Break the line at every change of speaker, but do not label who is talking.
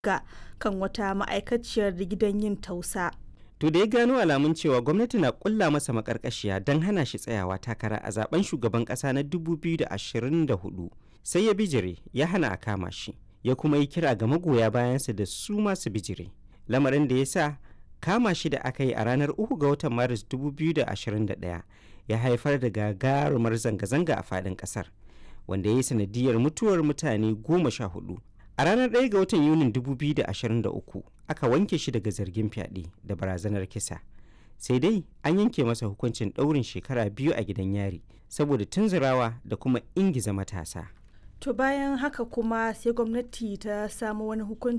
ga kan wata ma'aikaciyar gidan yin tausa.
To da ya gano alamun cewa gwamnati na kulla masa makarkashiya don hana shi tsayawa takara a zaben shugaban kasa na 2024 sai ya bijire ya hana a kama shi ya kuma yi kira ga magoya bayansa da su masu bijire lamarin da ya sa kama shi da aka yi a ranar 3 ga watan maris 2021 ya haifar da gagarumar zanga-zanga a faɗin ƙasar wanda ya yi sanadiyar mutuwar mutane goma sha hudu a ranar 1 ga watan yunin 2023 aka wanke shi daga zargin fyaɗe da barazanar kisa sai dai an yanke masa hukuncin ɗaurin shekara biyu a gidan yari saboda tunzurawa da kuma ingiza matasa
To bayan haka kuma sai gwamnati ta samu wani hukunci